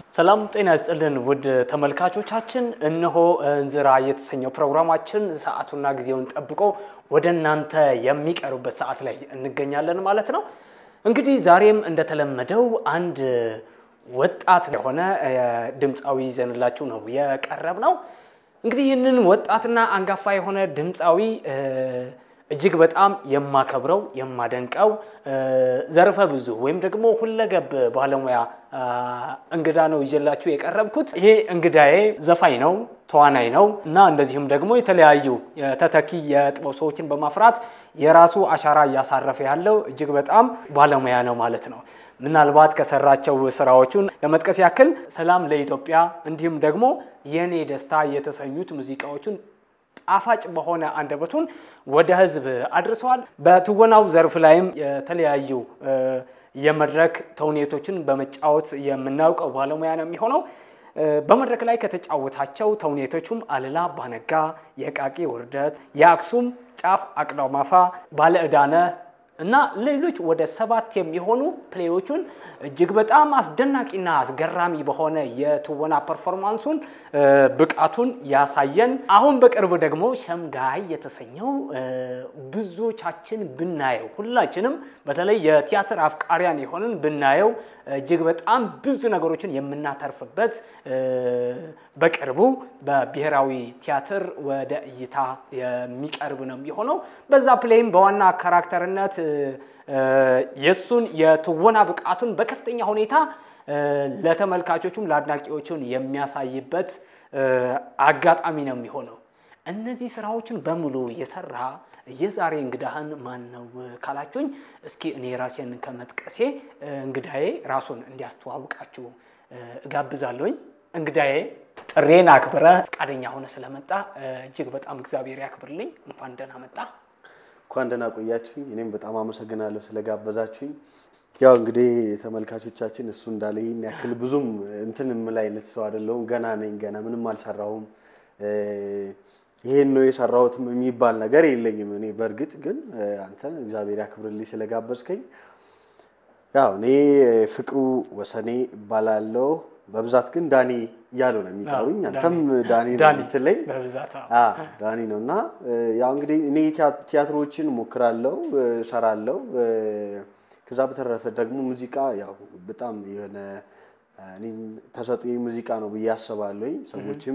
ሰላም ጤና ይስጥልን ውድ ተመልካቾቻችን፣ እነሆ እንዝራ የተሰኘው ፕሮግራማችን ሰዓቱና ጊዜውን ጠብቆ ወደ እናንተ የሚቀርብበት ሰዓት ላይ እንገኛለን ማለት ነው። እንግዲህ ዛሬም እንደተለመደው አንድ ወጣት የሆነ ድምፃዊ ይዘንላችሁ ነው የቀረብ ነው። እንግዲህ ይህንን ወጣትና አንጋፋ የሆነ ድምፃዊ እጅግ በጣም የማከብረው የማደንቀው ዘርፈ ብዙ ወይም ደግሞ ሁለገብ ባለሙያ እንግዳ ነው ይዤላችሁ የቀረብኩት። ይሄ እንግዳዬ ዘፋኝ ነው፣ ተዋናይ ነው እና እንደዚሁም ደግሞ የተለያዩ ተተኪ የጥበብ ሰዎችን በማፍራት የራሱ አሻራ እያሳረፈ ያለው እጅግ በጣም ባለሙያ ነው ማለት ነው። ምናልባት ከሰራቸው ስራዎቹን ለመጥቀስ ያክል ሰላም ለኢትዮጵያ እንዲሁም ደግሞ የኔ ደስታ የተሰኙት ሙዚቃዎቹን ጣፋጭ በሆነ አንደበቱን ወደ ሕዝብ አድርሰዋል። በትወናው ዘርፍ ላይም የተለያዩ የመድረክ ተውኔቶችን በመጫወት የምናውቀው ባለሙያ ነው የሚሆነው። በመድረክ ላይ ከተጫወታቸው ተውኔቶቹም አልላ ባነጋ፣ የቃቂ ውርደት፣ የአክሱም ጫፍ አቅዳማፋ፣ ባለዕዳነ እና ሌሎች ወደ ሰባት የሚሆኑ ፕሌዎቹን እጅግ በጣም አስደናቂና አስገራሚ በሆነ የትወና ፐርፎርማንሱን ብቃቱን ያሳየን አሁን በቅርብ ደግሞ ሸምጋይ የተሰኘው ብዙዎቻችን ብናየው ሁላችንም በተለይ የቲያትር አፍቃሪያን የሆንን ብናየው እጅግ በጣም ብዙ ነገሮችን የምናተርፍበት በቅርቡ በብሔራዊ ቲያትር ወደ እይታ የሚቀርብ ነው የሚሆነው። በዛ ፕሌይም በዋና ካራክተርነት የእሱን የትወና ብቃቱን በከፍተኛ ሁኔታ ለተመልካቾቹም ለአድናቂዎቹን የሚያሳይበት አጋጣሚ ነው የሚሆነው። እነዚህ ስራዎችን በሙሉ የሰራ የዛሬ እንግዳህን ማን ነው ካላችሁኝ፣ እስኪ እኔ ራሴን ከመጥቀሴ እንግዳዬ ራሱን እንዲያስተዋውቃችሁ እጋብዛለሁኝ። እንግዳዬ ጥሬን አክብረ ፈቃደኛ ሆነ ስለመጣ እጅግ በጣም እግዚአብሔር ያክብርልኝ። እንኳን ደህና መጣ። እንኳን ደህና ቆያችሁኝ። እኔም በጣም አመሰግናለሁ ስለጋበዛችሁኝ። ያው እንግዲህ ተመልካቾቻችን እሱ እንዳለ ይህን ያክል ብዙም እንትን የምል አይነት ሰው አይደለሁም። ገና ነኝ። ገና ምንም አልሰራሁም። ይሄን ነው የሰራሁትም የሚባል ነገር የለኝም። እኔ በእርግጥ ግን አንተን እግዚአብሔር ያክብርልኝ ስለጋበዝከኝ። ያው እኔ ፍቅሩ ወሰኔ እባላለሁ። በብዛት ግን ዳኒ እያሉ ነው የሚጠሩኝ። አንተም ዳኒ ነው የምትለኝ። ዳኒ ነው እና ያው እንግዲህ እኔ ቲያትሮችን ሞክራለሁ፣ እሰራለሁ። ከዛ በተረፈ ደግሞ ሙዚቃ ያው በጣም የሆነ እኔም ተሰጥኦዬ ሙዚቃ ነው ብዬ አስባለሁኝ። ሰዎችም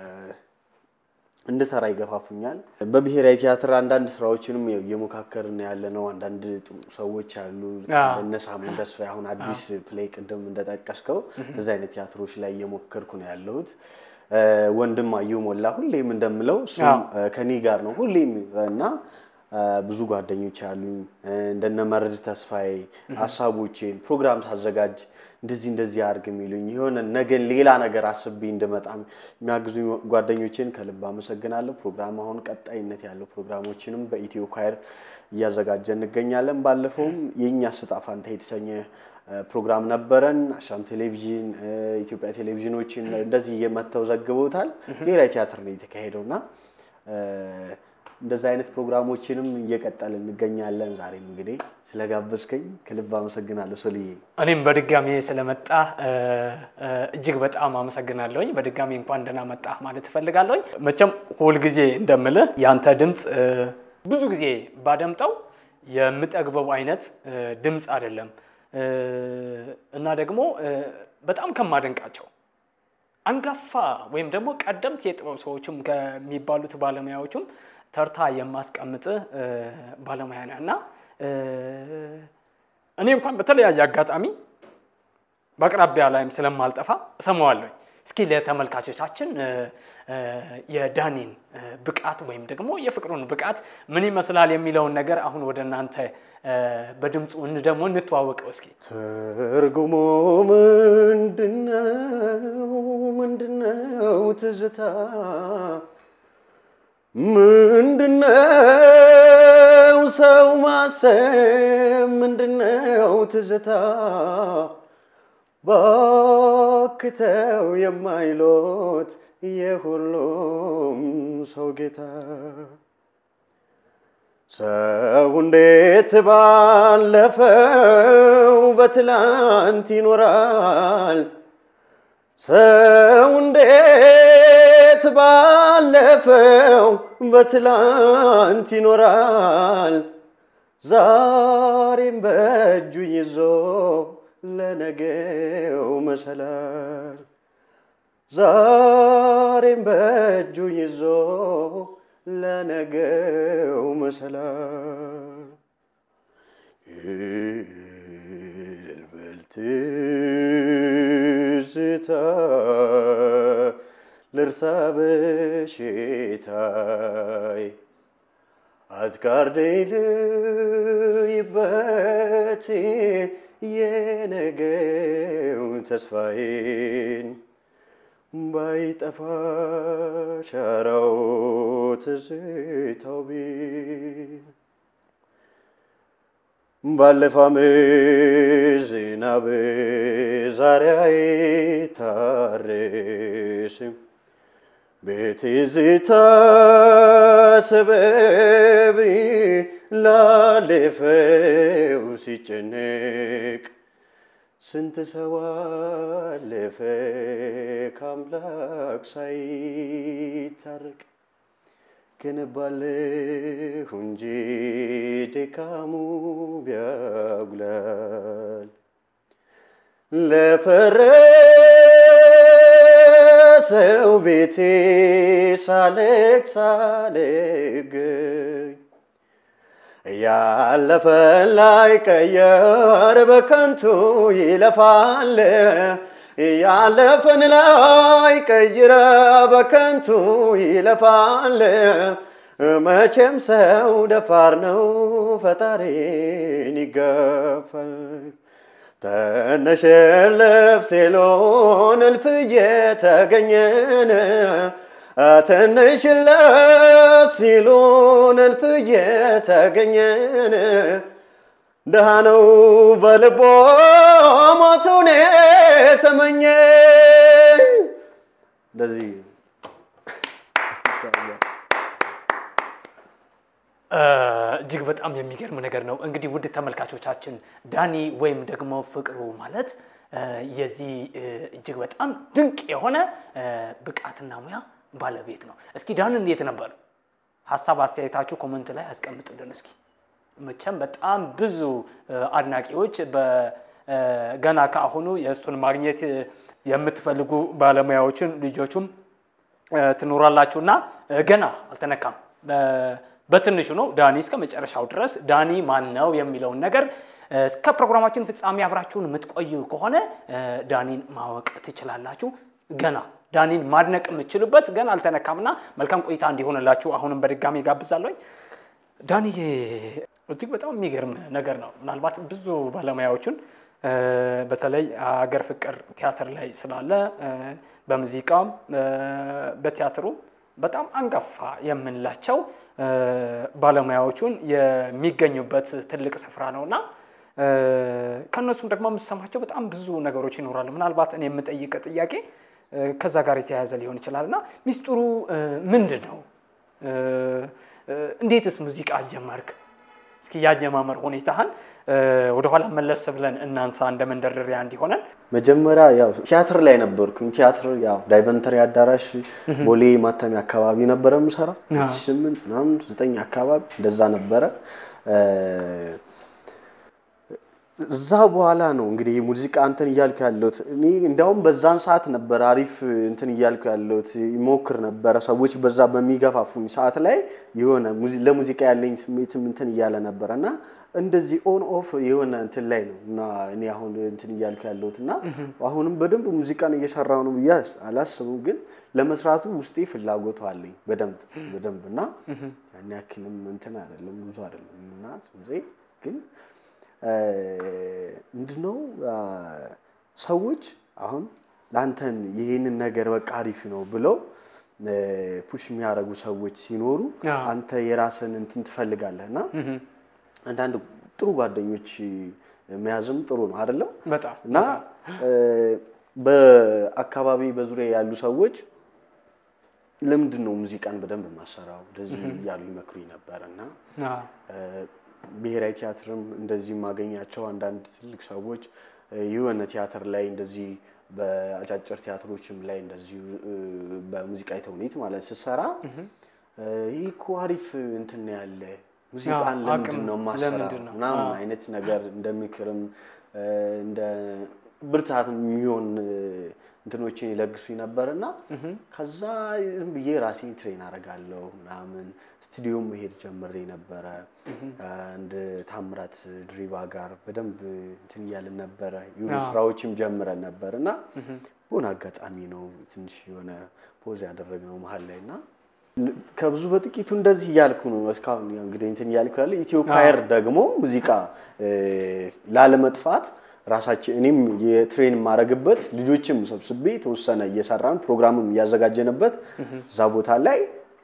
እንድሰራ ይገፋፉኛል። በብሔራዊ ቲያትር አንዳንድ ስራዎችንም እየሞካከርን ያለ ነው። አንዳንድ ጥሩ ሰዎች አሉ እነ ሳሙኤል ተስፋዬ አሁን አዲስ ፕሌይ ቅድም እንደጠቀስከው እዚ አይነት ቲያትሮች ላይ እየሞከርኩ ነው ያለሁት። ወንድም አየሁ ሞላ ሁሌም እንደምለው እሱም ከኔ ጋር ነው ሁሌም እና ብዙ ጓደኞች አሉኝ እንደነ መረድ ተስፋዬ ሀሳቦቼን ፕሮግራም ሳዘጋጅ እንደዚህ እንደዚህ አድርግ የሚሉኝ የሆነ ነገን ሌላ ነገር አስቤ እንደመጣም የሚያግዙ ጓደኞችን ከልብ አመሰግናለሁ። ፕሮግራም አሁን ቀጣይነት ያለው ፕሮግራሞችንም በኢትዮ ኳየር እያዘጋጀ እንገኛለን። ባለፈውም የእኛ ስጣ ፋንታ የተሰኘ ፕሮግራም ነበረን። አሻም ቴሌቪዥን፣ ኢትዮጵያ ቴሌቪዥኖችን እንደዚህ እየመተው ዘግበውታል። ብሔራዊ ቲያትር ነው የተካሄደው እና እንደዚህ አይነት ፕሮግራሞችንም እየቀጠል እንገኛለን። ዛሬም እንግዲህ ስለጋበዝከኝ ከልብ አመሰግናለሁ ሶልዬ። እኔም በድጋሚ ስለመጣ እጅግ በጣም አመሰግናለሁኝ። በድጋሚ እንኳን ደህና መጣ ማለት እፈልጋለሁኝ። መቼም ሁልጊዜ እንደምልህ ያንተ ድምፅ ብዙ ጊዜ ባደምጠው የምጠግበው አይነት ድምፅ አይደለም እና ደግሞ በጣም ከማደንቃቸው አንጋፋ ወይም ደግሞ ቀደምት የጥበብ ሰዎችም ከሚባሉት ባለሙያዎችም ተርታ የማስቀምጥ ባለሙያ ነህ እና እኔ እንኳን በተለያየ አጋጣሚ በአቅራቢያ ላይም ስለማልጠፋ እሰማዋለሁ። እስኪ ለተመልካቾቻችን የዳኒን ብቃት ወይም ደግሞ የፍቅሩን ብቃት ምን ይመስላል የሚለውን ነገር አሁን ወደ እናንተ በድምፁ ደግሞ እንተዋወቀው እስኪ። ትርጉሙ ምንድነው? ምንድነው ትዝታ ምንድነው ሰው ማሰብ? ምንድነው ትዝታ? ባክተው የማይሎት የሁሉም ሰው ጌታ ሰው እንዴት ባለፈው በትላንት ይኖራል? ሰው እንዴት ባለፈው በትላንት ይኖራል ዛሬም በእጁ ይዞ ለነገው መሰላል ዛሬም በእጁ ይዞ ለነገው መሰላል ይልበል ትዝታ ልርሳ በሽታይ አትጋርደኝ ልይበት የነገው ተስፋዬን ባይጠፋ ሻራው ትዝታው ቢል ባለፈ ዓመት ዝናብ ዛሬ አይታረስም በትዝታ ሰበብ ላለፈው ሲጨነቅ ስንት ሰው አለፈ ከአምላክ ሳይታረቅ ገነባለሁ እንጂ ድካሙ ቢያጉላል ለፈረሰው ቤቴ ሳለቅ ሳልገኝ ያለፈ ላይ ቀየር በከንቱ ይለፋል ያለፈን ላይ ቀይረ በከንቱ ይለፋል። መቼም ሰው ደፋር ነው ፈጣሪን ይጋፋል። ተነሸለፍ ሴሎን እልፍ እየተገኘን ትንሽለፍ ሲሉን እልፍ እየተገኘን ድሃ ነው በልቦ ሞቱን የተመኘ እንደዚህ እጅግ በጣም የሚገርም ነገር ነው። እንግዲህ ውድ ተመልካቾቻችን ዳኒ ወይም ደግሞ ፍቅሩ ማለት የዚህ እጅግ በጣም ድንቅ የሆነ ብቃትና ሙያ ባለቤት ነው። እስኪ ዳን እንዴት ነበር? ሀሳብ አስተያየታችሁ ኮመንት ላይ አስቀምጡልን። እስኪ መቼም በጣም ብዙ አድናቂዎች ገና ከአሁኑ የእሱን ማግኘት የምትፈልጉ ባለሙያዎችን ልጆቹም ትኖራላችሁ እና ገና አልተነካም። በትንሹ ነው ዳኒ እስከ መጨረሻው ድረስ ዳኒ ማን ነው የሚለውን ነገር እስከ ፕሮግራማችን ፍጻሜ አብራችሁን የምትቆዩ ከሆነ ዳኒን ማወቅ ትችላላችሁ። ገና ዳኒን ማድነቅ የምትችሉበት ገና አልተነካምና መልካም ቆይታ እንዲሆንላችሁ አሁንም በድጋሚ ጋብዛለሁኝ። ዳኒዬ እጅግ በጣም የሚገርም ነገር ነው። ምናልባት ብዙ ባለሙያዎችን በተለይ አገር ፍቅር ቲያትር ላይ ስላለ በሙዚቃም በቲያትሩ በጣም አንጋፋ የምንላቸው ባለሙያዎቹን የሚገኙበት ትልቅ ስፍራ ነው እና ከእነሱም ደግሞ የምሰማቸው በጣም ብዙ ነገሮች ይኖራሉ። ምናልባት እኔ የምጠይቅ ጥያቄ ከዛ ጋር የተያያዘ ሊሆን ይችላል እና ሚስጥሩ ምንድን ነው? እንዴትስ ሙዚቃ ጀመርክ? እስኪ ያጀማመር ሁኔታህን ወደኋላ መለስ ብለን እናንሳ እንደ መንደርደሪያ እንዲሆነን። መጀመሪያ ያው ቲያትር ላይ ነበርኩኝ። ቲያትር ያው ዳይቨንተሪ አዳራሽ ቦሌ ማተሚያ አካባቢ ነበረ የምሰራ ስምንት ምናምን ዘጠኝ አካባቢ እንደዛ ነበረ። እዛ በኋላ ነው እንግዲህ ሙዚቃ እንትን እያልኩ ያለሁት። እኔ እንዲያውም በዛን ሰዓት ነበር አሪፍ እንትን እያልኩ ያለሁት ይሞክር ነበረ። ሰዎች በዛ በሚገፋፉኝ ሰዓት ላይ የሆነ ለሙዚቃ ያለኝ ስሜትም እንትን እያለ ነበረ እና እንደዚህ ኦን ኦፍ የሆነ እንትን ላይ ነው እና እኔ አሁን እንትን እያልኩ ያለሁት እና አሁንም በደንብ ሙዚቃን እየሰራሁ ነው ብዬ አላስብም፣ ግን ለመስራቱ ውስጤ ፍላጎቱ አለኝ በደንብ በደንብ እና ያን ያክልም እንትን አይደለም ብዙ አይደለም እና ግን ምንድነው ሰዎች አሁን ለአንተን ይህንን ነገር በቃ አሪፍ ነው ብለው ፑሽ የሚያደርጉ ሰዎች ሲኖሩ አንተ የራስን እንትን ትፈልጋለህ እና አንዳንድ ጥሩ ጓደኞች መያዝም ጥሩ ነው አይደለም? በጣም እና በአካባቢ በዙሪያ ያሉ ሰዎች ለምንድን ነው ሙዚቃን በደንብ የማሰራው እንደዚህ እያሉ ይመክሩኝ ነበር እና ብሔራዊ ቲያትርም እንደዚህ የማገኛቸው አንዳንድ ትልቅ ሰዎች የሆነ ቲያትር ላይ እንደዚህ በአጫጭር ቲያትሮችም ላይ እንደዚሁ በሙዚቃ ተውኔት ማለት ስትሰራ ይህ እኮ አሪፍ እንትን ነው ያለ ሙዚቃን ለምንድን ነው ማሰራ ምናምን አይነት ነገር እንደ ምክርም እንደ ብርታት የሚሆን እንትኖችን ይለግሱኝ ነበር እና ከዛ ዝም ብዬ ራሴን ትሬን አደርጋለሁ ምናምን ስቱዲዮም መሄድ ጀምሬ ነበረ። እንደ ታምራት ድሪባ ጋር በደንብ እንትን እያልን ነበረ። የሆኑ ስራዎችም ጀምረን ነበር እና በሆነ አጋጣሚ ነው ትንሽ የሆነ ፖዝ ያደረግነው መሀል ላይ እና ከብዙ በጥቂቱ እንደዚህ እያልኩ ነው እስካሁን እንግዲህ እንትን እያልኩ ያለ ኢትዮ ኳየር ደግሞ ሙዚቃ ላለመጥፋት ራሳችን እኔም የትሬን የማደርግበት ልጆችም ሰብስቤ የተወሰነ እየሰራን ፕሮግራምም እያዘጋጀንበት እዛ ቦታ ላይ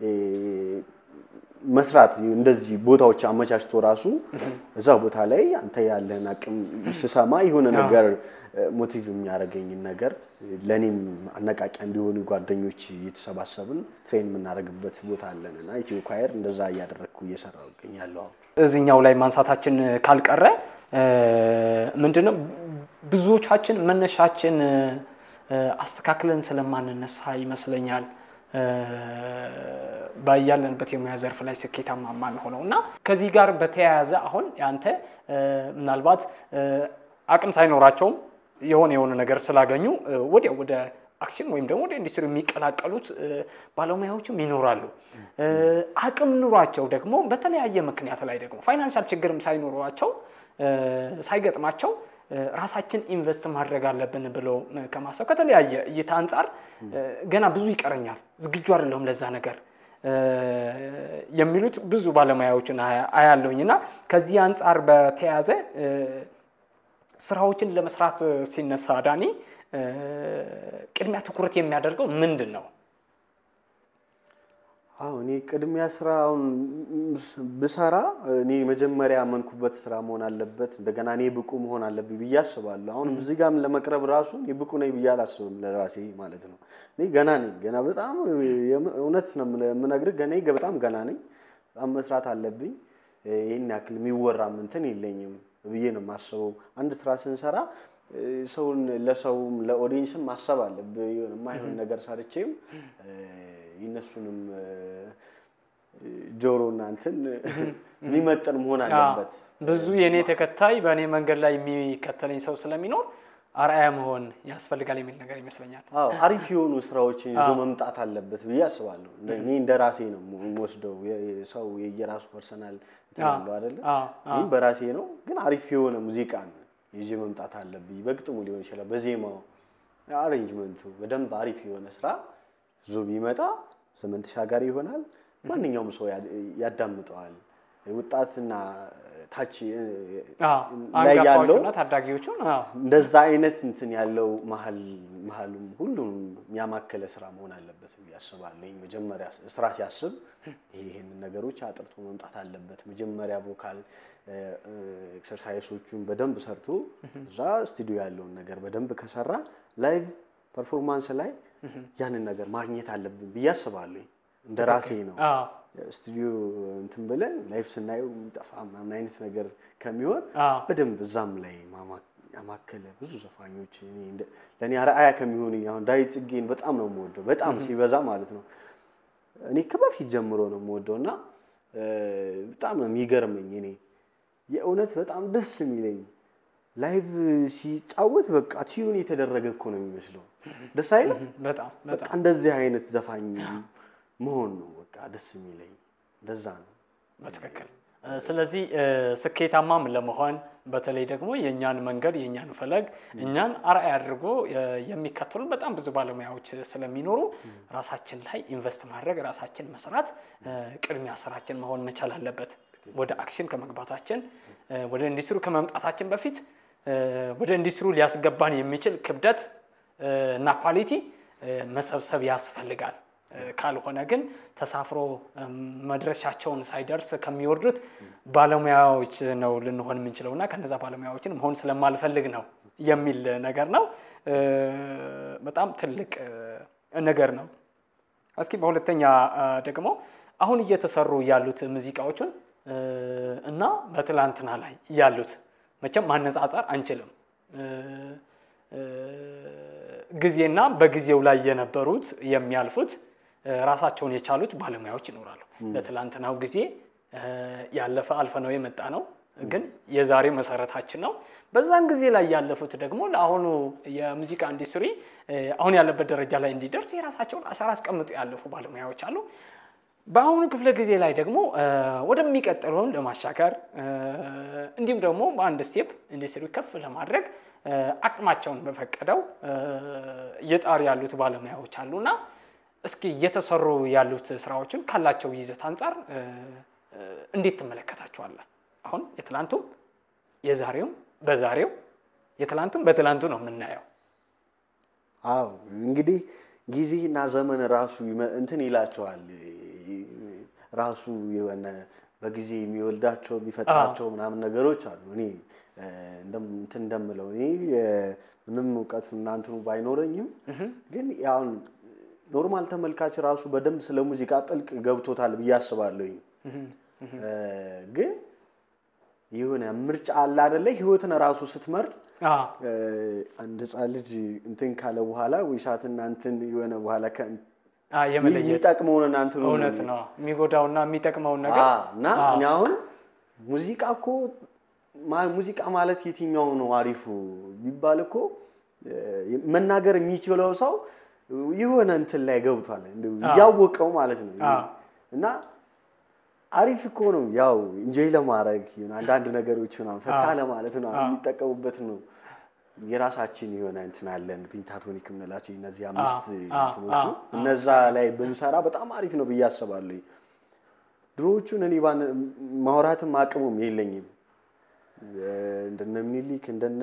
መስራት እንደዚህ ቦታዎች አመቻችቶ ራሱ እዛ ቦታ ላይ አንተ ያለህን አቅም ስሰማ የሆነ ነገር ሞቲቭ የሚያደርገኝን ነገር ለእኔም አነቃቂያ እንዲሆኑ ጓደኞች እየተሰባሰብን ትሬን የምናደርግበት ቦታ አለን እና ኢትዮ ኳየር እንደዛ እያደረግኩ እየሰራሁ እገኛለሁ። እዚህኛው ላይ ማንሳታችን ካልቀረ ምንድነው ብዙዎቻችን መነሻችን አስተካክለን ስለማንነሳ ይመስለኛል ባያለንበት የሙያ ዘርፍ ላይ ስኬታማ ማንሆነው እና ከዚህ ጋር በተያያዘ አሁን አንተ ምናልባት አቅም ሳይኖራቸውም የሆነ የሆነ ነገር ስላገኙ ወዲያው ወደ አክሽን ወይም ደግሞ ወደ ኢንዱስትሪ የሚቀላቀሉት ባለሙያዎችም ይኖራሉ። አቅም ኑሯቸው ደግሞ በተለያየ ምክንያት ላይ ደግሞ ፋይናንሻል ችግርም ሳይኖሯቸው ሳይገጥማቸው ራሳችን ኢንቨስት ማድረግ አለብን ብለው ከማሰብ ከተለያየ እይታ አንጻር ገና ብዙ ይቀረኛል፣ ዝግጁ አይደለሁም ለዛ ነገር የሚሉት ብዙ ባለሙያዎችን አያለሁኝ እና ከዚህ አንጻር በተያያዘ ስራዎችን ለመስራት ሲነሳ ዳኒ ቅድሚያ ትኩረት የሚያደርገው ምንድን ነው? አዎ እኔ ቅድሚያ ስራ አሁን ብሰራ እኔ መጀመሪያ ያመንኩበት ስራ መሆን አለበት። እንደገና እኔ ብቁ መሆን አለብኝ ብዬ አስባለሁ። አሁን እዚህ ጋርም ለመቅረብ ራሱ እኔ ብቁ ነኝ ብዬ አላስብም ለራሴ ማለት ነው። እኔ ገና ነኝ። ገና በጣም እውነት ነው የምነግርህ፣ ገና በጣም ገና ነኝ። በጣም መስራት አለብኝ። ይህን ያክል የሚወራም እንትን የለኝም ብዬ ነው የማስበው። አንድ ስራ ስንሰራ ሰውን ለሰውም ለኦዲየንስም ማሰብ አለብህ። የማይሆን ነገር ሰርቼም የእነሱንም ጆሮና እንትን የሚመጥን መሆን አለበት። ብዙ የእኔ ተከታይ በእኔ መንገድ ላይ የሚከተለኝ ሰው ስለሚኖር አርአያ መሆን ያስፈልጋል የሚል ነገር ይመስለኛል። አዎ አሪፍ የሆኑ ስራዎችን ይዞ መምጣት አለበት ብዬ አስባለሁ። እኔ እንደ ራሴ ነው የምወስደው። ሰው የየራሱ ፐርሰናል እንትን አለው አይደለ? ይህም በራሴ ነው፣ ግን አሪፍ የሆነ ሙዚቃን ይዤ መምጣት አለብኝ። በግጥሙ ሊሆን ይችላል፣ በዜማው አሬንጅመንቱ በደንብ አሪፍ የሆነ ስራ ይዞ ቢመጣ ዘመን ተሻጋሪ ይሆናል። ማንኛውም ሰው ያዳምጠዋል። ወጣትና ታች ላይ ያለው ታዳጊዎቹን እንደዛ አይነት እንትን ያለው መሀል መሀሉም ሁሉም የሚያማከለ ስራ መሆን አለበት ብዬ አስባለሁ። መጀመሪያ ስራ ሲያስብ ይህንን ነገሮች አጥርቶ መምጣት አለበት። መጀመሪያ ቮካል ኤክሰርሳይሶቹን በደንብ ሰርቶ እዛ ስቱዲዮ ያለውን ነገር በደንብ ከሰራ ላይቭ ፐርፎርማንስ ላይ ያንን ነገር ማግኘት አለብን ብዬ አስባለሁ። እንደ ራሴ ነው። ስቱዲዮ እንትን ብለን ላይፍ ስናየው የሚጠፋ ምናምን አይነት ነገር ከሚሆን በደንብ እዛም ላይ ያማከለ ብዙ ዘፋኞች ለእኔ አርአያ ከሚሆኑ አሁን ዳዊት ጽጌን በጣም ነው የምወደው፣ በጣም ሲበዛ ማለት ነው። እኔ ከበፊት ጀምሮ ነው የምወደው እና በጣም ነው የሚገርመኝ። እኔ የእውነት በጣም ደስ የሚለኝ ላይቭ ሲጫወት በቃ ቲዩን የተደረገ እኮ ነው የሚመስለው። ደስ አይልም? በጣም በቃ እንደዚህ አይነት ዘፋኝ መሆን ነው በቃ ደስ የሚለኝ እንደዛ ነው። በትክክል ስለዚህ ስኬታማም ለመሆን በተለይ ደግሞ የእኛን መንገድ የእኛን ፈለግ እኛን አርአያ አድርጎ የሚከተሉ በጣም ብዙ ባለሙያዎች ስለሚኖሩ ራሳችን ላይ ኢንቨስት ማድረግ ራሳችን መስራት ቅድሚያ ስራችን መሆን መቻል አለበት። ወደ አክሽን ከመግባታችን ወደ ኢንዱስትሪ ከመምጣታችን በፊት ወደ ኢንዱስትሪ ሊያስገባን የሚችል ክብደት እና ኳሊቲ መሰብሰብ ያስፈልጋል። ካልሆነ ግን ተሳፍሮ መድረሻቸውን ሳይደርስ ከሚወርዱት ባለሙያዎች ነው ልንሆን የምንችለው እና ከነዛ ባለሙያዎችን መሆን ስለማልፈልግ ነው የሚል ነገር ነው። በጣም ትልቅ ነገር ነው። እስኪ በሁለተኛ ደግሞ አሁን እየተሰሩ ያሉት ሙዚቃዎችን እና በትላንትና ላይ ያሉት መቼም ማነጻጸር አንችልም። ጊዜና በጊዜው ላይ የነበሩት የሚያልፉት እ፣ ራሳቸውን የቻሉት ባለሙያዎች ይኖራሉ። ለትላንትናው ጊዜ እ፣ ያለፈ አልፈ ነው የመጣ ነው፣ ግን የዛሬ መሰረታችን ነው። በዛን ጊዜ ላይ ያለፉት ደግሞ ለአሁኑ የሙዚቃ ኢንዱስትሪ እ፣ አሁን ያለበት ደረጃ ላይ እንዲደርስ የራሳቸውን አሻራ አስቀምጡ ያለፉ ባለሙያዎች አሉ። በአሁኑ ክፍለ ጊዜ ላይ ደግሞ እ፣ ወደሚቀጥለውን ለማሻገር እ፣ እንዲሁም ደግሞ በአንድ ስቴፕ ኢንዱስትሪ ከፍ ለማድረግ እ፣ አቅማቸውን በፈቀደው እ፣ እየጣሩ ያሉት ባለሙያዎች አሉና እስኪ እየተሰሩ ያሉት ስራዎችን ካላቸው ይዘት አንጻር እ፣ እ፣ እንዴት ትመለከታቸዋለህ? አሁን የትላንቱም የዛሬውም በዛሬው የትላንቱም በትላንቱ ነው የምናየው። አዎ እንግዲህ ጊዜና ዘመን ራሱ ይመ- እንትን ይላቸዋል ራሱ የሆነ በጊዜ የሚወልዳቸው የሚፈጥራቸው ምናምን ነገሮች አሉ። እኔ እ፣ እንደም- እንትን እንደምለው እኔ እ፣ ምንም እውቀት እናንትኑ ባይኖረኝም ግን ያውን ኖርማል ተመልካች ራሱ በደንብ ስለ ሙዚቃ ጥልቅ ገብቶታል ብዬ አስባለሁኝ። እ፣ ግን የሆነ ምርጫ አለ አይደለ? ህይወትን ራሱ ስትመርጥ አዎ፣ እ፣ አንድ ህፃን ልጅ እንትን ካለ በኋላ ወይ ሰዓትና እንትን የሆነ በኋላ ከ- አዎ፣ የመለየት የሚጠቅመውን እንትን እውነት ነው። የሚጎዳውና የሚጠቅመውን ነገር አዎ፣ እና እኔ አሁን ሙዚቃ እኮ ማ- ሙዚቃ ማለት የትኛው ነው አሪፉ ቢባል እኮ እ፣ መናገር የሚችለው ሰው የሆነ እንትን ላይ ገብቷል እንደው እያወቀው ማለት ነው አዎ። እና አሪፍ እኮ ነው። ያው ኢንጆይ ለማድረግ ይሁን አንዳንድ ነገሮች ምናምን ፈታ ለማለት ነው የሚጠቀሙበት ነው። የራሳችን የሆነ እንትን አለን ፔንታቶኒክ የምንላቸው እነዚህ አምስት አዎ፣ እንትኖቹ አዎ፣ እነዛ ላይ ብንሰራ በጣም አሪፍ ነው ብዬ አስባለሁ። ድሮዎቹን እኔ ባን ማውራትም አቅሙም የለኝም። እንደነ ምኒልክ እንደነ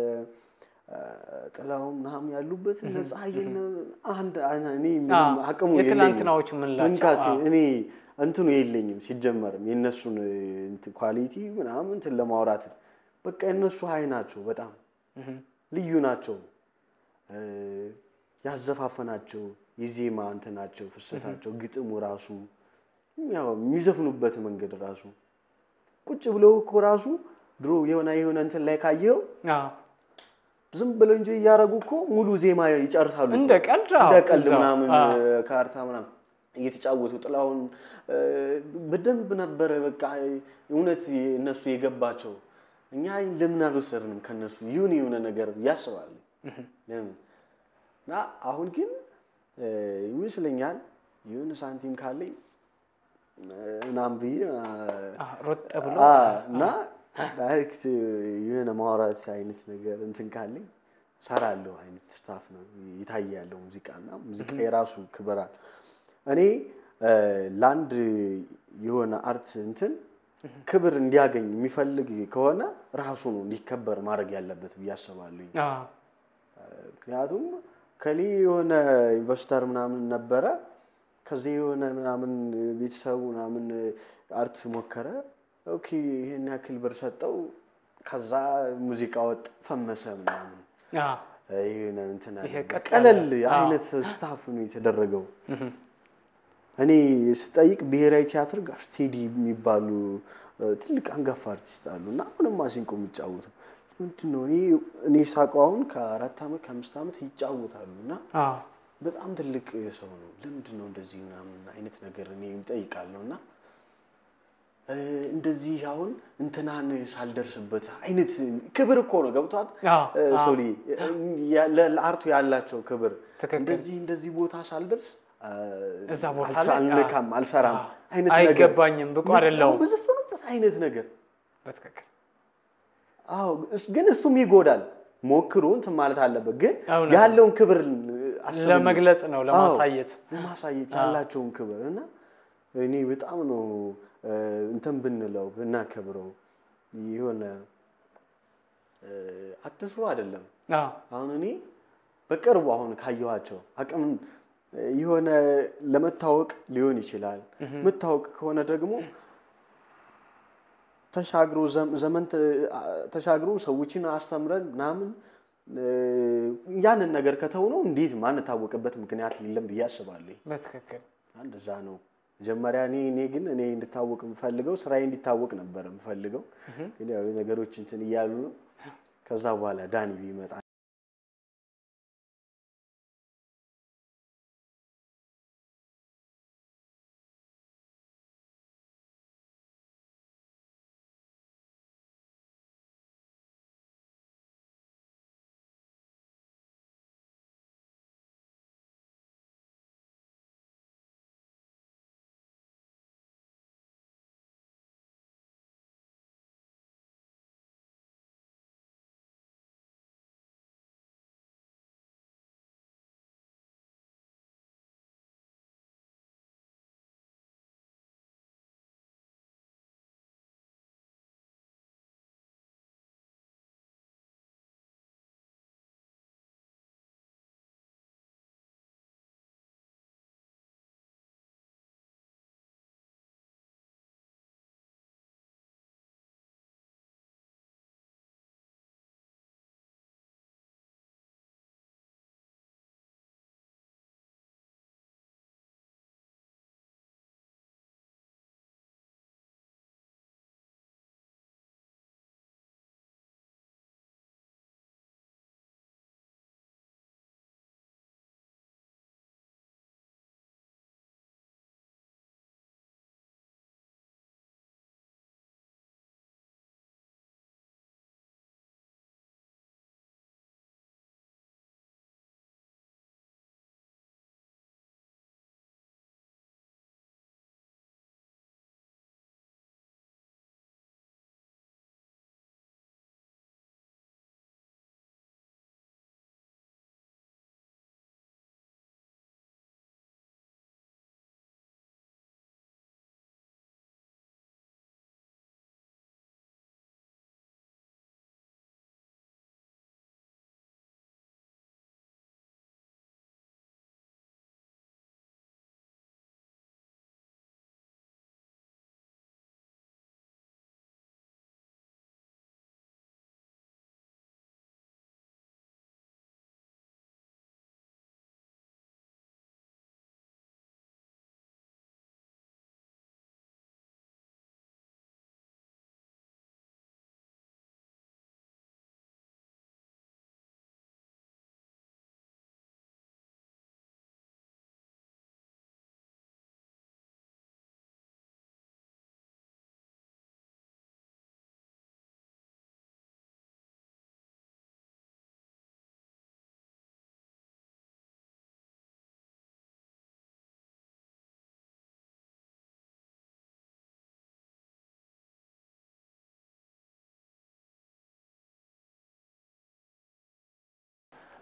ጥላሁን ምናምን ያሉበት እነ ፀሐይን አንድ እኔ ምንም አቅሙ የለኝም። የትላንትናዎቹ የምንላቸው መንካት አዎ። እኔ እንትኑ የለኝም ሲጀመርም የእነሱን እንትን ኳሊቲ ምናምን እንትን ለማውራት በቃ የእነሱ ሀይ ናቸው፣ በጣም ልዩ ናቸው። እ፣ ያዘፋፈናቸው የዜማ እንትናቸው ፍሰታቸው፣ ግጥሙ ራሱ ያው የሚዘፍኑበት መንገድ ራሱ ቁጭ ብለው እኮ ራሱ ድሮ የሆነ የሆነ እንትን ላይ ካየው አዎ። ዝም ብለው እንጂ እያደረጉ እኮ ሙሉ ዜማ ይጨርሳሉ እኮ። እንደ ቀልድ አዎ፣ እንደ ቀልድ እዛው፣ ምናምን አዎ። ካርታ ምናምን እየተጫወቱ ጥላሁን እ፣ በደንብ ነበረ በቃ እውነት እነሱ የገባቸው። እኛ ለምን አልወሰድንም ከነሱ ይሁን የሆነ ነገር ያስባል። ለምን እና አሁን ግን እ፣ ይመስለኛል የሆነ ሳንቲም ካለኝ እ፣ ምናምን ብዬ እ፣ አዎ፣ ሮጥ ብሎ አ እና ዳይሬክት የሆነ ማውራት አይነት ነገር እንትን ካለኝ ሰራለሁ አይነት ስታፍ ነው የታየ ያለው ሙዚቃ እና ሙዚቃ የራሱ ክብራል። እኔ እ፣ ለአንድ የሆነ አርት እንትን ክብር እንዲያገኝ የሚፈልግ ከሆነ ራሱ ነው እንዲከበር ማድረግ ያለበት ብዬ አስባለሁ። አዎ፣ ምክንያቱም ከሌ የሆነ ኢንቨስተር ምናምን ነበረ ከዚህ የሆነ ምናምን ቤተሰቡ ምናምን አርት ሞከረ። ኦኬ ይሄን ያክል ብር ሰጠው። ከዛ ሙዚቃ ወጥ ፈመሰ ምናምን አዎ። ይሄን እንትን አለ። ይሄ ቀጥ ቀለል ያለ፣ አዎ። አይነት ስታፍ ነው የተደረገው። እኔ ስጠይቅ ብሔራዊ ቲያትር ጋር ስቴዲ የሚባሉ እ፣ ትልቅ አንጋፋ አርቲስት አሉ እና አሁንም ማሲንቆ የሚጫወቱ ምንድን ነው እኔ እኔ ሳውቀው አሁን ከአራት ዓመት ከአምስት ዓመት ይጫወታሉ እና አዎ። በጣም ትልቅ ሰው ነው። ለምንድን ነው እንደዚህ ምናምን አይነት ነገር እኔ እጠይቃለሁ እና እ፣ እንደዚህ አሁን እንትናን ሳልደርስበት አይነት ክብር እኮ ነው ገብቷል። አዎ፣ እ፣ አዎ። ሶሊ ያ- ለ- ለአርቱ ያላቸው ክብር ትክክል። እንደዚህ እንደዚህ ቦታ ሳልደርስ እ፣ እዛ ቦታ አልሳ- ላይ አልነካም፣ አልሰራም አዎ። አይነት ነገር አይገባኝም፣ ብቁ አይደለሁም። በዘፈኑበት አይነት ነገር በትክክል አዎ እስ- ግን እሱም ይጎዳል። ሞክሩ እንትን ማለት አለበት። ግን እውነት ነው። ያለውን ክብር አስብልኝ። ለመግለጽ ነው አዎ፣ ለማሳየት ለማሳየት ያላቸውን ክብር እና እኔ በጣም ነው እ፣ እንትን ብንለው ብናከብረው የሆነ እ፣ አትስሩ አይደለም። አዎ። አሁን እኔ በቅርቡ አሁን ካየኋቸው አቅም እ፣ የሆነ ለመታወቅ ሊሆን ይችላል። መታወቅ ከሆነ ደግሞ ተሻግሮ ዘም- ዘመን ተ- አ- ተሻግሮ ሰዎችን አስተምረን ምናምን እ፣ ያንን ነገር ከተው ነው እንዴት ማንታወቅበት ምክንያት የለም ብዬ አስባለሁ። በትክክል እንደዛ ነው። መጀመሪያ እኔ እኔ ግን እኔ እንድታወቅ የምፈልገው ስራዬ እንዲታወቅ ነበር የምፈልገው። ግን ያው ነገሮች እንትን እያሉ ነው። ከዛ በኋላ ዳኒ ቢመጣ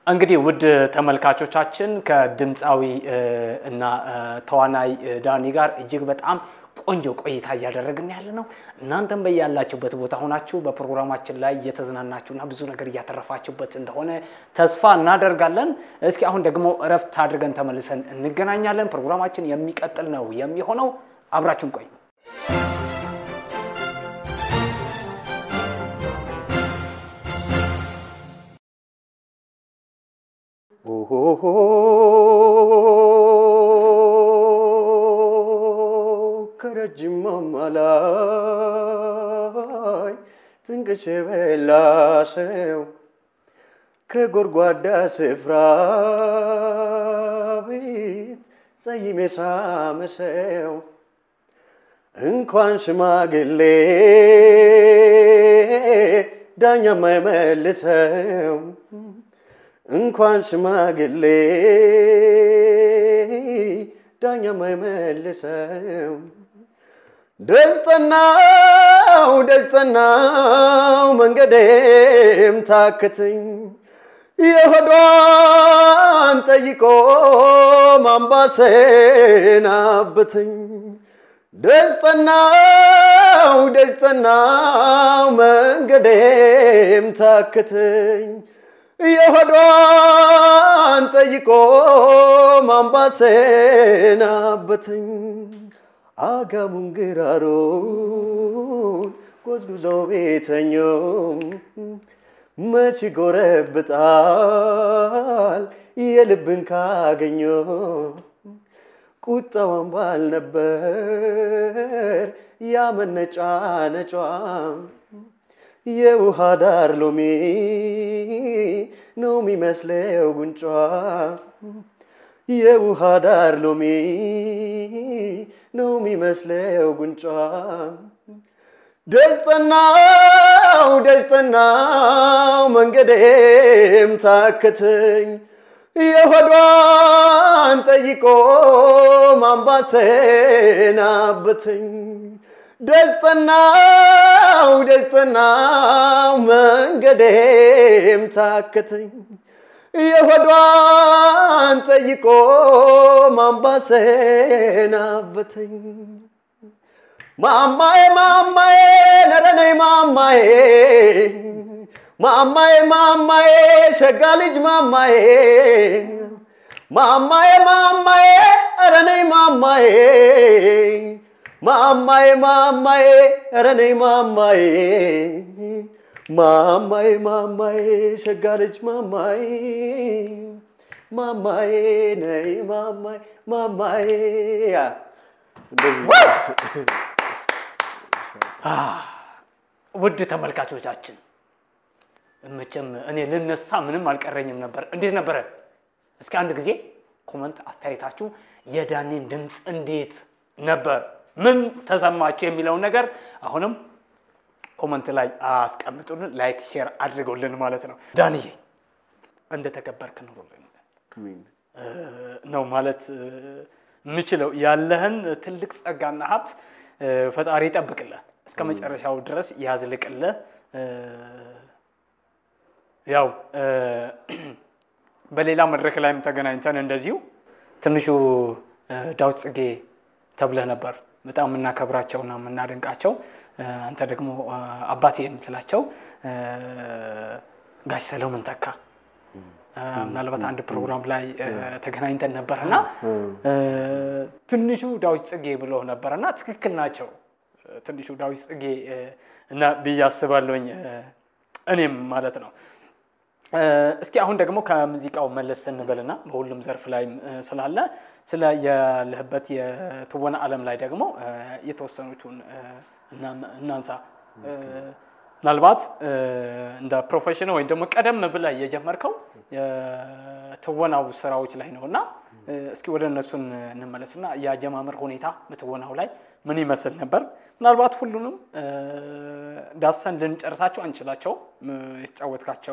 እንግዲህ ውድ ተመልካቾቻችን ከድምፃዊ እና ተዋናይ ዳኒ ጋር እጅግ በጣም ቆንጆ ቆይታ እያደረግን ያለ ነው። እናንተም በያላችሁበት ቦታ ሆናችሁ በፕሮግራማችን ላይ እየተዝናናችሁና ብዙ ነገር እያተረፋችሁበት እንደሆነ ተስፋ እናደርጋለን። እስኪ አሁን ደግሞ እረፍት አድርገን ተመልሰን እንገናኛለን። ፕሮግራማችን የሚቀጥል ነው የሚሆነው። አብራችሁን ቆዩ። ኦሆሆ ከረጅም ማማ ላይ ጥንቅሽ የበላ ሰው ከጎድጓዳ ስፍራ ቤት ጸይም የሳመ ሰው እንኳን ሽማግሌ ዳኛ የማይመልሰው እንኳን ሽማግሌ ዳኛ የማይመልሰው ደጅጠናው ደጅጠናው መንገዴም ታክትኝ የሆዷን ጠይቆ ማንባሴን አብትኝ ደጅጠናው ደጅጠናው መንገዴም ታክትኝ የሆዷን ጠይቆ ማንባሴን አበትኝ አጋሙን ግራሩን ጎዝጉዘው ቤተኞም መች ጎረብጣል የልብን ካገኘ ቁጣዋን ባል ነበር ያመነጫ ነጯ የውሃ ዳር ሎሚ ነው የሚመስለው ጉንጯ የውሃ ዳር ሎሚ ነው የሚመስለው ጉንጯ ደጅጠናው ደጅጠናው መንገዴም ታክትኝ የሆዷን ጠይቆ ማንባሴን አብትኝ ደጅጠናው ደጅጠናው መንገዴም ታክትኝ የሆዷን ጠይቆ ማንባሴን አብትኝ ማማዬ ማማዬ ነረነይ ማማዬ ማማዬ ማማዬ ሸጋ ልጅ ማማዬ ማማዬ ማማዬ ረነይ ማማዬ ማማዬ ማማዬ ረነይ ማማዬ ማማዬ ማማዬ ሸጋ ልጅ ማማዬ ማማዬ ነይ ማማዬ ማማዬ ውድ ተመልካቾቻችን መቼም እኔ ልነሳ ምንም አልቀረኝም ነበር። እንዴት ነበረ? እስኪ አንድ ጊዜ ኮመንት አስተያየታችሁ የዳኒን ድምፅ እንዴት ነበር፣ ምን ተሰማችሁ የሚለውን ነገር አሁንም ኮመንት ላይ አስቀምጡልን፣ ላይክ ሼር አድርገውልን ማለት ነው። ዳንዬ እንደተከበርክ ኑሩልን ነው ማለት የምችለው። ያለህን ትልቅ ጸጋና ሀብት ፈጣሪ ይጠብቅልህ፣ እስከ መጨረሻው ድረስ ያዝልቅልህ። ያው በሌላ መድረክ ላይም ተገናኝተን እንደዚሁ ትንሹ ዳዊት ጽጌ ተብለህ ነበር። በጣም የምናከብራቸውና የምናደንቃቸው አንተ ደግሞ አባቴ የምትላቸው ጋሽ ሰለሞን ተካ ምናልባት አንድ ፕሮግራም ላይ ተገናኝተን ነበርና ትንሹ ዳዊት ጽጌ ብሎ ነበርና ትክክል ናቸው። ትንሹ ዳዊት ጽጌ እና ብዬ አስባለሁኝ እኔም ማለት ነው። እስኪ አሁን ደግሞ ከሙዚቃው መለስ ስንበልና በሁሉም ዘርፍ ላይም ስላለ ስለ ያለህበት የትወና ዓለም ላይ ደግሞ የተወሰኑትን እናንሳ። ምናልባት እንደ ፕሮፌሽን ወይም ደግሞ ቀደም ብለህ የጀመርከው የትወናው ስራዎች ላይ ነው እና እስኪ ወደ እነሱን እንመለስና የአጀማመር ሁኔታ በትወናው ላይ ምን ይመስል ነበር? ምናልባት ሁሉንም ዳሰን ልንጨርሳቸው አንችላቸው የተጫወትካቸው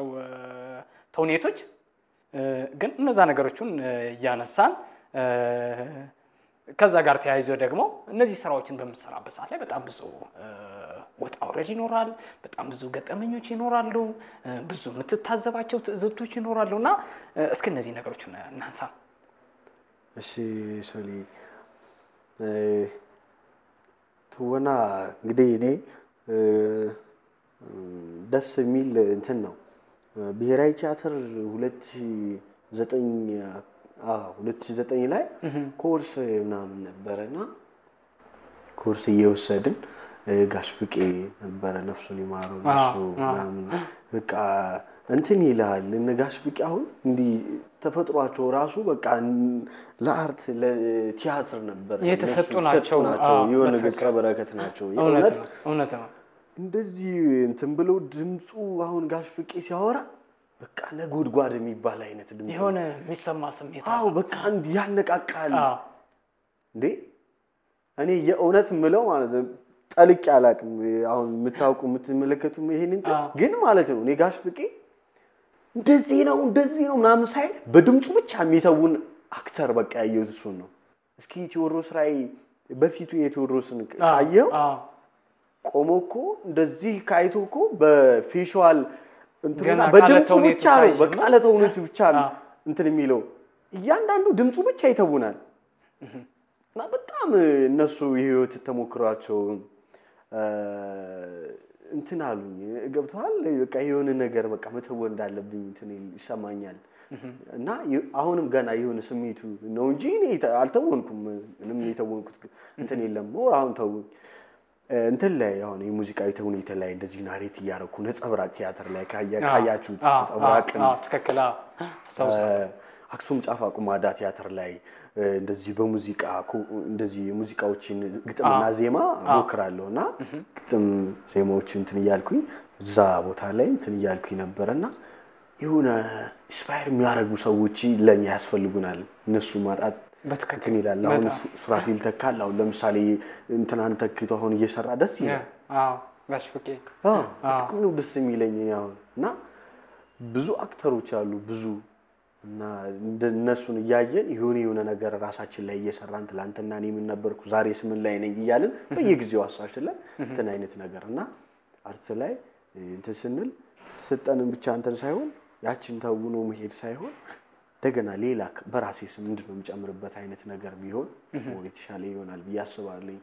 ተውኔቶች፣ ግን እነዛ ነገሮችን እያነሳን ከዛ ጋር ተያይዞ ደግሞ እነዚህ ስራዎችን በምትሰራበት ሰዓት ላይ በጣም ብዙ ወጣ ውረድ ይኖራል። በጣም ብዙ ገጠመኞች ይኖራሉ። ብዙ የምትታዘባቸው ትዕዝብቶች ይኖራሉ እና እስኪ እነዚህ ነገሮች እናንሳ። እሺ ሶሊ ትወና እንግዲህ እኔ ደስ የሚል እንትን ነው። ብሔራዊ ቲያትር ሁለት ሺህ ዘጠኝ ሁለት ሺህ ዘጠኝ ላይ ኮርስ ምናምን ነበረና ኮርስ እየወሰድን ጋሽ ፍቄ ነበረ ነፍሱን ይማረው እሱ ምናምን በቃ እንትን ይልሃል እነ ጋሽ ፍቄ አሁን እንዲህ ተፈጥሯቸው ራሱ በቃ ለአርት ለቲያትር ነበር የተሰጡ እነሱ ናቸው። አዎ፣ የሆነ በትክክል። ገጸ በረከት ናቸው። እውነት የእውነት ነው፣ እውነት ነው። እንደዚህ እንትን ብለው ድምፁ አሁን ጋሽ ፍቄ ሲያወራ በቃ ነጎድጓድ የሚባል አይነት ድምፅ ነው። የሆነ የሚሰማ ስሜት አዎ በቃ እንዲህ ያነቃቃል። አዎ፣ እንዴ እኔ የእውነት ምለው ማለት ነው ጠልቄ አላውቅም። አሁን የምታውቁ የምትመለከቱ ይሄን እንትን አዎ። ግን ማለት ነው እኔ ጋሽ ፍቄ እንደዚህ ነው እንደዚህ ነው ምናምን ሳይል በድምፁ ብቻ የሚተውን አክተር በቃ ያየሁት እሱን ነው። እስኪ ቴዎድሮስ ላይ በፊቱ የቴዎድሮስን አዎ፣ ካየው አዎ። ቆሞ እኮ እንደዚህ ካይቶ እኮ በፌሻል እንትንና ገና በድምፁ ቃለ ብቻ ነው ተውኔቱ በቃለ ተውኔቱ ብቻ ነው አዎ። እንትን የሚለው እያንዳንዱ ድምፁ ብቻ ይተውናል። እና በጣም እነሱ የህይወት ተሞክሯቸው እ፣ እንትን አሉኝ ገብተዋል። በቃ የሆነ ነገር በቃ መተወን እንዳለብኝ እንትን ይሰማኛል። እና የ- አሁንም ገና የሆነ ስሜቱ ነው እንጂ እኔ ተ- አልተወንኩም። ምንም የተወንኩት እንትን የለም። ሞር አሁን ተውኝ እንትን ላይ አሁን የሙዚቃዊ ተውኔት ላይ እንደዚህ ናሬት እያደረኩ ነጸብራቅ ቲያትር ላይ ካያ- ካያችሁት አዎ፣ ነጸብራቅን አዎ፣ ትክክል። አዎ። አስታውሳለሁ። አክሱም ጫፍ አቁማዳ ቲያትር ላይ እ፣ እንደዚህ በሙዚቃ ኮ- እንደዚህ የሙዚቃዎችን ግጥምና ዜማ ሞክራለሁ እና ግጥም ዜማዎች እንትን እያልኩኝ እዛ ቦታ ላይ እንትን እያልኩኝ ነበረ እና የሆነ ኢንስፓየር የሚያደርጉ ሰዎች ለእኛ ያስፈልጉናል። እነሱ ማጣት በትክክል እንትን ይላል። አሁን በጣም። ሱ- ሱራፊል ተካል አሁን ለምሳሌ እንትናን ተክቶ አሁን እየሰራ ደስ ይላል። አዎ፣ ጋሽ ፍቄ አዎ፣ በጣም ነው ደስ የሚለኝ እኔ አሁን እና ብዙ አክተሮች አሉ ብዙ እና እንደ እነሱን እያየን የሆነ የሆነ ነገር ራሳችን ላይ እየሰራን ትላንትና እኔ ምን ነበርኩ ዛሬ ስምን ላይ ነኝ እያልን በየጊዜው አሳችለን እንትን አይነት ነገር እና አርት ላይ እንትን ስንል የተሰጠንን ብቻ እንትን ሳይሆን ያችን ተውኖ መሄድ ሳይሆን እንደገና ሌላ በራሴ ስም ምንድን ነው የምጨምርበት አይነት ነገር ቢሆን ሞር የተሻለ ይሆናል ብዬ አስባለኝ።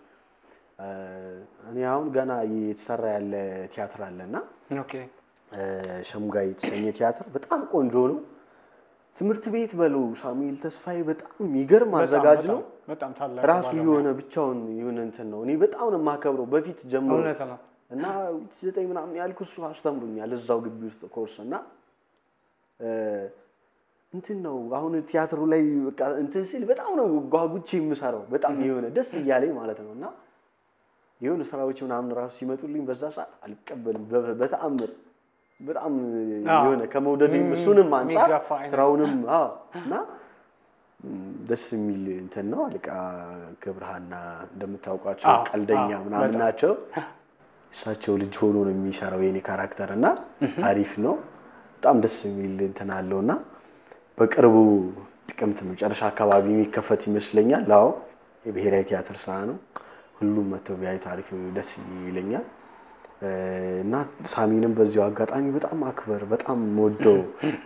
እኔ አሁን ገና የተሰራ ያለ ቲያትር አለና ኦኬ። ሸምጋይ የተሰኘ ቲያትር በጣም ቆንጆ ነው። ትምህርት ቤት በለው ሳሙኤል ተስፋዬ በጣም የሚገርም አዘጋጅ ነው። በጣም- በጣም ታላቅ ራሱ ባለሙያ። የሆነ ብቻውን የሆነ እንትን ነው። እኔ በጣም ነው የማከብረው በፊት ጀምሮ እውነት ነው። እና ዘጠኝ ምናምን ያልኩ እሱ አስተምሩኛል እዛው ግቢ ውስጥ ኮርስ እና እ፣ እንትን ነው አሁን ቲያትሩ ላይ በቃ እንትን ሲል በጣም ነው ጓጉቼ የምሰራው በጣም የሆነ ደስ እያለኝ ማለት ነው እና የሆነ ስራዎች ምናምን ራሱ ሲመጡልኝ በዛ ሰዓት አልቀበልም በ- በተአምር በጣም አዎ። የሆነ ከመውደድም እሱንም አንጻር የሚጋፋ አይነት። ስራውንም አዎ እና ም፣ ደስ የሚል እንትን ነው። አለቃ ገብረሃና እንደምታውቋቸው አዎ፣ ቀልደኛ አዎ፣ ምናምን በጣም። ናቸው። እሳቸው ልጅ ሆኖ ነው የሚሰራው የኔ ካራክተር እና አሪፍ ነው። በጣም ደስ የሚል እንትን አለው እና በቅርቡ ጥቅምት መጨረሻ አካባቢ የሚከፈት ይመስለኛል። አዎ የብሔራዊ ቲያትር ስራ ነው። ሁሉም መተው ቢያዩት አሪፍ ደስ ይለኛል። እ፣ እና ሳሚንም በዚሁ አጋጣሚ በጣም አክበር በጣም ወደው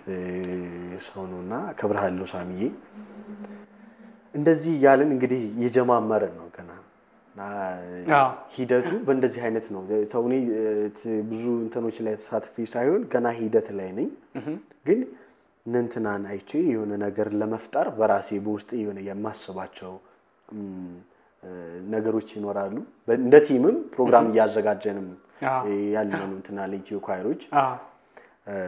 ሰው ነው እና አከብርሃለሁ ሳሚዬ። እንደዚህ እያልን እንግዲህ እየጀማመርን ነው ገና እና አዎ። ሂደቱ በእንደዚህ አይነት ነው። ተውኔ እ፣ ት- ብዙ እንትኖች ላይ ተሳትፌ ሳይሆን ገና ሂደት ላይ ነኝ። ግን እነ እንትናን አይቼ የሆነ ነገር ለመፍጠር በራሴ በውስጥ የሆነ የማስባቸው እም፣ እ፣ ነገሮች ይኖራሉ። በ- እንደ ቲምም ፕሮግራም እያዘጋጀንም አዎ። እ፣ ያለ ነው እንትና ለኢትዮ ኳይሮች አዎ። እ፣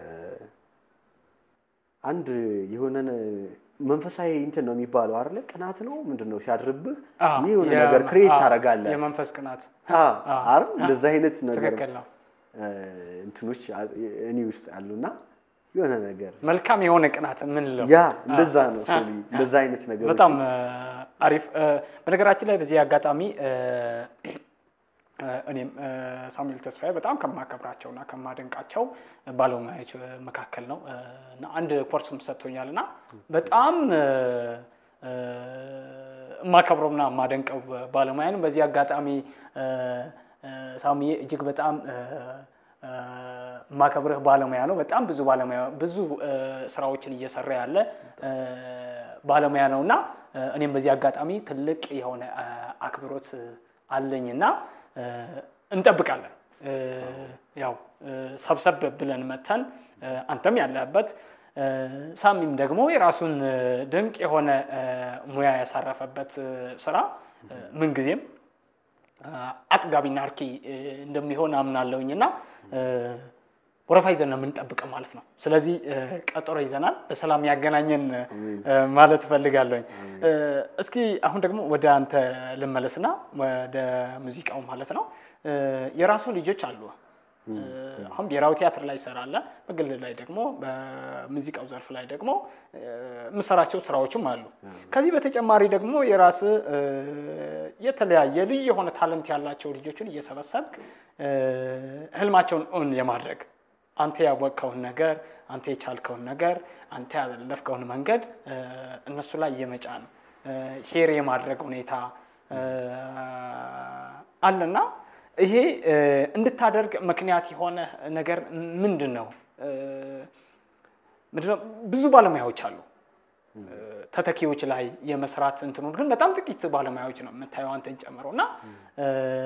አንድ የሆነ መንፈሳዊ እንትን ነው የሚባለው አይደለ? ቅናት ነው ምንድን ነው ሲያድርብህ አዎ። የሆነ የ- ነገር ክሬት አዎ፣ ታደርጋለህ። የመንፈስ ቅናት አዎ፣ አይደል? እንደዛ አይነት ነገር ትክክል ነው። እ፣ እንትኖች አ- እኔ ውስጥ አሉና የሆነ ነገር መልካም የሆነ ቅናት የምንለው ያ እንደዛ ነው ሶሊ እንደዛ አይነት ነገር በጣም እ፣ አሪፍ እ፣ በነገራችን ላይ በዚህ አጋጣሚ እ፣ እ፣ እኔም እ፣ ሳሙኤል ተስፋዬ በጣም ከማከብራቸው እና ከማደንቃቸው ባለሙያዎች መካከል ነው እ፣ እና አንድ ኮርስም ሰጥቶኛል እና በጣም እ፣ እ፣ የማከብረውና የማደንቀው ባለሙያ ነው። በዚህ አጋጣሚ እ፣ እ፣ ሳሚዬ እጅግ በጣም እ፣ እ፣ የማከብርህ ባለሙያ ነው። በጣም ብዙ ባለሙያ ብዙ እ፣ ስራዎችን እየሰራ ያለ እ፣ ባለሙያ ነው እና እ፣ እኔም በዚህ አጋጣሚ ትልቅ የሆነ እ፣ አክብሮት አለኝና እ፣ እንጠብቃለን እ፣ ያው እ፣ ሰብሰብ ብለን መተን እ፣ አንተም ያለህበት እ፣ ሳሚም ደግሞ የራሱን እ፣ ድንቅ የሆነ እ፣ ሙያ ያሳረፈበት እ፣ ስራ እ፣ ምንጊዜም እ፣ አጥጋቢና አርኪ እ፣ እንደሚሆን አምናለሁኝ እና እ፣ ወረፋ ይዘን ነው የምንጠብቀው ማለት ነው። ስለዚህ እ፣ ቀጠሮ ይዘናል። በሰላም ያገናኘን እ፣ ማለት እፈልጋለሁኝ። እ፣ እስኪ አሁን ደግሞ ወደ አንተ ልመለስና ወደ ሙዚቃው ማለት ነው። እ፣ የራሱ ልጆች አሉ። እ፣ አሁን ብሔራዊ ቲያትር ላይ ይሰራለ፣ በግል ላይ ደግሞ በሙዚቃው ዘርፍ ላይ ደግሞ እ፣ የምሰራቸው ስራዎችም አሉ። ከዚህ በተጨማሪ ደግሞ የራስ የተለያየ ልዩ የሆነ ታለንት ያላቸው ልጆችን እየሰበሰብክ እ፣ ህልማቸውን እውን የማድረግ አንተ ያወቅከውን ነገር አንተ የቻልከውን ነገር አንተ ያለፍከውን መንገድ እ፣ እነሱ ላይ የመጫን እ፣ ሼር የማድረግ ሁኔታ እ፣ አለና ይሄ እ፣ እንድታደርግ ምክንያት የሆነ ነገር ምንድን ነው? እ፣ ምንድን ነው? ብዙ ባለሙያዎች አሉ እ፣ ተተኪዎች ላይ የመስራት እንትኑን ግን በጣም ጥቂት ባለሙያዎች ነው የምታየው አንተን ጨምሮ እና እ፣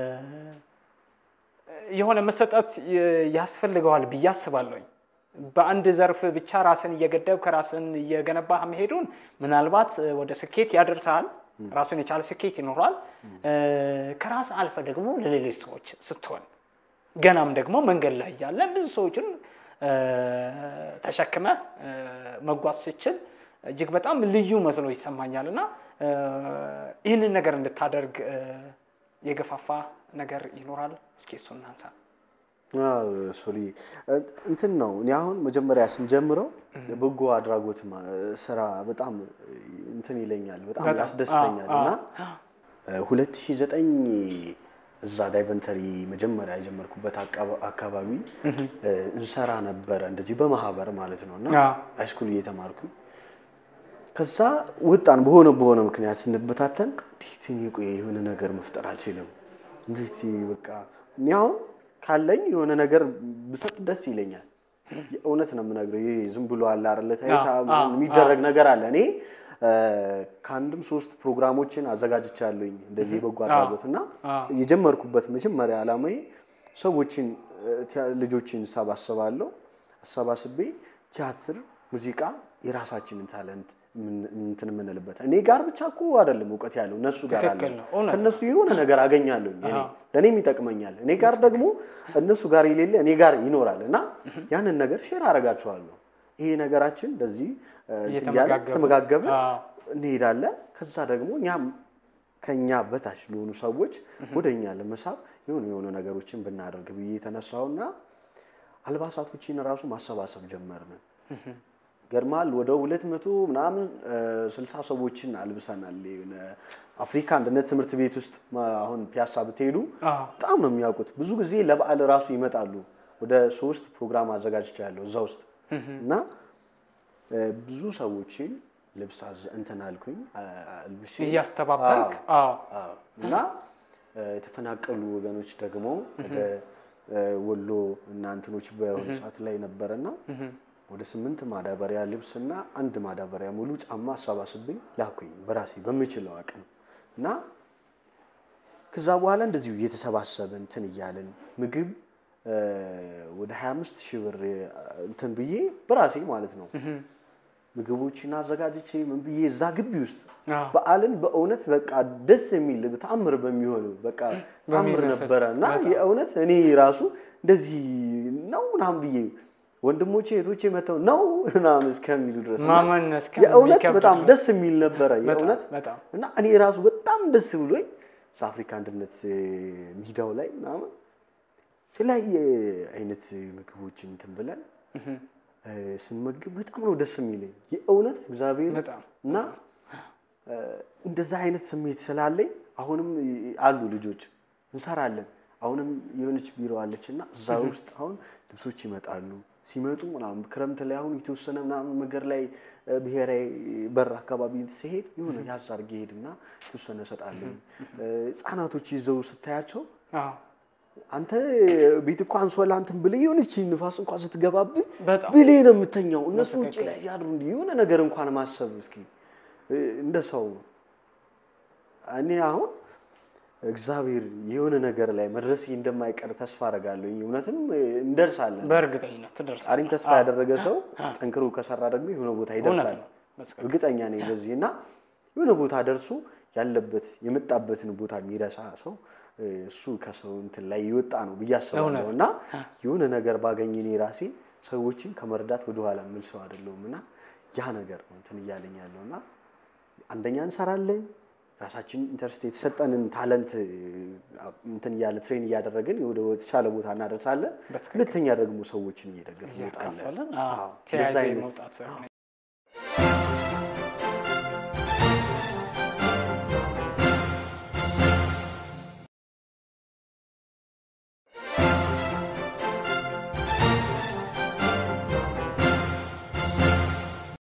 የሆነ መሰጠት የ- ያስፈልገዋል ብዬ አስባለሁኝ። በአንድ ዘርፍ ብቻ ራስን እየገደብክ ራስን እየገነባህ መሄዱን ምናልባት እ፣ ወደ ስኬት ያደርሰሃል። ራሱን የቻለ ስኬት ይኖራል። እ፣ ከራስ አልፈ ደግሞ ለሌሎች ሰዎች ስትሆን ገናም ደግሞ መንገድ ላይ ያለ ብዙ ሰዎችን እ፣ ተሸክመህ እ፣ መጓዝ ስችል እጅግ በጣም ልዩ መስሎ ይሰማኛል እና እ፣ ይህንን ነገር እንድታደርግ እ፣ የገፋፋ ነገር ይኖራል። እስኪ እሱን እናንሳ። አዎ፣ ሶሊ እንትን ነው። እኔ አሁን መጀመሪያ ስንጀምረው በጎ አድራጎት ማ- ስራ በጣም እንትን ይለኛል፣ በጣም በጣም። ያስደስተኛል አዎ፣ እና 2009 እዛ ዳይቨንተሪ መጀመሪያ የጀመርኩበት አቃባ- አካባቢ እንሰራ ነበረ እንደዚህ በማህበር ማለት ነው እና አዎ። ሃይስኩል እየተማርኩ ከዛ ወጣን። በሆነ በሆነ ምክንያት ስንበታተን እንዴት እኔ ቆይ የሆነ ነገር መፍጠር አልችልም፣ እንዴት በቃ እኔ አሁን ካለኝ የሆነ ነገር ብሰጥ ደስ ይለኛል። የእውነት ነው የምነግረው። ይሄ ዝም ብሎ አለ አይደለ ታይታ አዎ፣ ምናምን አዎ፣ የሚደረግ ነገር አለ። እኔ እ፣ ከአንድም ሶስት ፕሮግራሞችን አዘጋጅቻለሁኝ እንደዚህ የበጎ አድራጎት እና አዎ። የጀመርኩበት መጀመሪያ ዓላማዬ ሰዎችን እ፣ ቲያ- ልጆችን እሰባስባለሁ። አሰባስቤ ቲያትር፣ ሙዚቃ የራሳችንን ታለንት ምን- እንትን የምንልበት እኔ ጋር ብቻ እኮ አይደለም እውቀት ያለው እነሱ ጋር አለ። ትክክል ነው፣ እውነት ነው። ከእነሱ የሆነ ነገር አገኛለሁኝ እኔ አዎ። ለእኔም ይጠቅመኛል። እኔ ጋር ደግሞ እነሱ ጋር የሌለ እኔ ጋር ይኖራል እና ያንን ነገር ሼር አደርጋችኋለሁ። ይሄ ነገራችን እንደዚህ እ፣ እንትን እያለ እየተመጋገቡ። ተመጋገብን አዎ። እንሄዳለን። ከዛ ደግሞ እኛም ከኛ በታች ለሆኑ ሰዎች ወደ እኛ ለመሳብ የሆኑ የሆኑ ነገሮችን ብናደርግ ብዬ የተነሳውና አልባሳቶችን ራሱ ማሰባሰብ ጀመርን። ገርማል ወደ ሁለት መቶ ምናምን እ፣ ስልሳ ሰዎችን አልብሰናል። የሆነ አፍሪካ አንድነት ትምህርት ቤት ውስጥ ማ- አሁን ፒያሳ ብትሄዱ አዎ። በጣም ነው የሚያውቁት። ብዙ ጊዜ ለበዓል ራሱ ይመጣሉ። ወደ ሶስት ፕሮግራም አዘጋጅቻለሁ እዛ ውስጥ እና እ፣ ብዙ ሰዎችን ልብስ አዘ- እንትን አልኩኝ አ- አልብሼ እያስተባበርክ አዎ። አዎ። እና እ፣ የተፈናቀሉ ወገኖች ደግሞ ወደ እ፣ ወሎ እና እንትኖች በሆነ ሰዓት ላይ ነበረና ወደ ስምንት ማዳበሪያ ልብስና አንድ ማዳበሪያ ሙሉ ጫማ አሰባስቤ ላኩኝ በራሴ በምችለው አቅም እና ከዛ በኋላ እንደዚሁ እየተሰባሰበ እንትን እያለን ምግብ እ፣ ወደ 25 ሺህ ብር እ፣ እንትን ብዬ በራሴ ማለት ነው ምግቦችን አዘጋጅቼ ምን ብዬ እዛ ግቢ ውስጥ አዎ። በዓልን በእውነት በቃ ደስ የሚል ተአምር በሚሆን በቃ ተአምር በሚመስል ነበረ እና በጣም። የእውነት እኔ ራሱ እንደዚህ ነው ምናምን ብዬ ወንድሞቼ እህቶቼ መተው ነው ምናምን እስከሚሉ ድረስ እና ማመን የእውነት እስከሚከብድ በጣም ነው። ደስ የሚል ነበረ የእውነት በጣም እና እኔ ራሱ በጣም ደስ ብሎኝ አፍሪካ አንድነት እ፣ ሜዳው ላይ ምናምን የተለያየ አይነት ምግቦችን እንትን ብለን እ፣ ስንመግብ በጣም ነው ደስ የሚለኝ የእውነት እግዚአብሔር በጣም እና እ፣ እንደዛ አይነት ስሜት ስላለኝ አሁንም አሉ ልጆች እንሰራለን። አሁንም የሆነች ቢሮ አለች እና እዛ ውስጥ አሁን ልብሶች ይመጣሉ ሲመጡ ምናምን ክረምት ላይ አሁን የተወሰነ ምናምን ነገር ላይ እ፣ ብሔራዊ በር አካባቢ ሲሄድ የሆነ ያዝ አድርጌ ሄድና የተወሰነ እሰጣለሁ። እ፣ ህጻናቶች ይዘው ስታያቸው አዎ፣ አንተ ቤት እኮ አንሶላ እንትን ብለህ የሆነች ንፋስ እንኳን ስትገባብህ በጣም ብለህ ነው የምተኛው። እነሱ ውጭ በትክክል። ላይ ያድሩ እንዲህ የሆነ ነገር እንኳን ማሰብ እስኪ እ፣ እንደ ሰው ነው። እኔ አሁን እግዚአብሔር የሆነ ነገር ላይ መድረስ እንደማይቀር ተስፋ አደርጋለሁ። እውነትም እ፣ እንደርሳለን። በእርግጠኝነት ትደርሳለህ። ዛሬም ተስፋ ያደረገ ሰው ጠንክሮ ከሰራ ደግሞ የሆነ ቦታ እውነት ይደርሳል። ነው። በትክክል። እርግጠኛ ነኝ በዚህ እና የሆነ ቦታ ደርሶ ያለበት የመጣበትን ቦታ የሚረሳ ሰው እ፣ እሱ ከሰው እንትን ላይ የወጣ ነው ብዬ አስባለሁ። እውነት እና የሆነ ነገር ባገኝ እኔ ራሴ ሰዎችን ከመርዳት ወደኋላ የምል ሰው አይደለሁም እና ያ ነገር ነው እንትን እያለኝ ያለው እና አንደኛ እንሰራለን ራሳችን ኢንተርስት የተሰጠንን ታለንት እ፣ እንትን እያለ ትሬን እያደረግን ወደ ተሻለ ቦታ እናደርሳለን። በትክክል። ሁለተኛ ደግሞ ሰዎችን እየደገፍ እንወጣለን። እያካፈልን አዎ፣ ተያይዘ እንደዛ አይነት መውጣት ሳይሆን